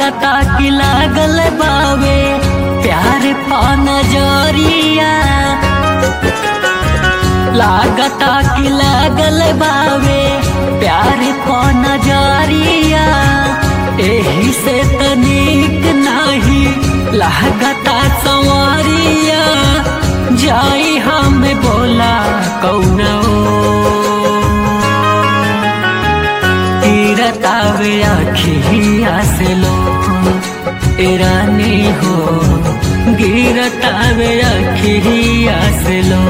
लागता कि लागल बावे प्यार पा नजरिया लागता कि लागल बावे प्यार पा नजरिया एही से तनिक नाही लागता संवरिया जाई हम बोला कौना गिरतावे अखिया से लो रानी हो गिरतावे अखिया से लो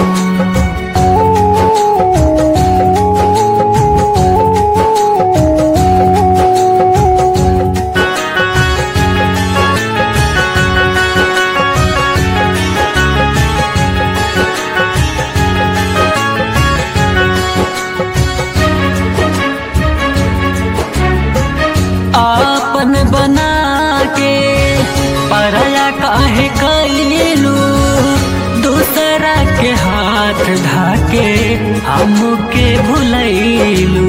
आपन बना के परया काहे कैलू दूसरा के हाथ धाके हमके भुलैलू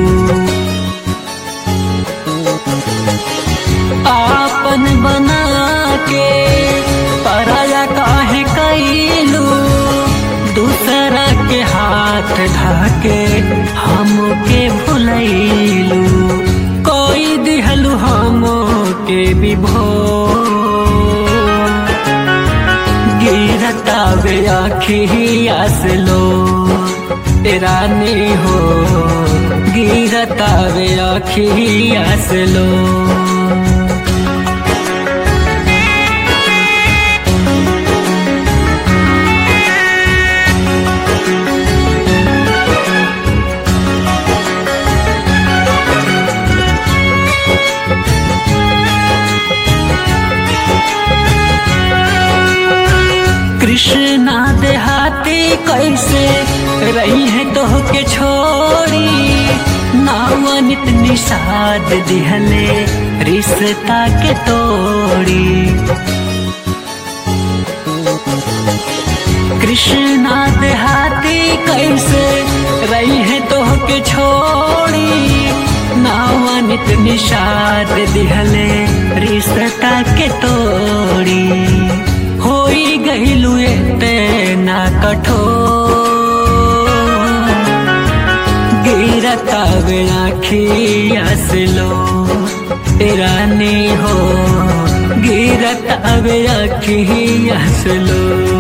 आपन बना के परया काहे कैलू दूसरा के हाथ धाके हमके भुलैलू कोई दिहलु हम के विभो गिरता वे आखिया से लो रानी हो गिरता वे आखिया से लो कृष्णा देहाती कैसे रही है तो के छोड़ी नावनित निषाद दिहले रिश्ता के तोड़ी कृष्णा देहाती कैसे रही है तो के छोड़ी नावनित निषाद दिहले रिश्ता के तोड़ी होई गईलू ना कठोर गिरता बेड़ा खिया से लो रानी हो गिरता बेड़ा खिया से लो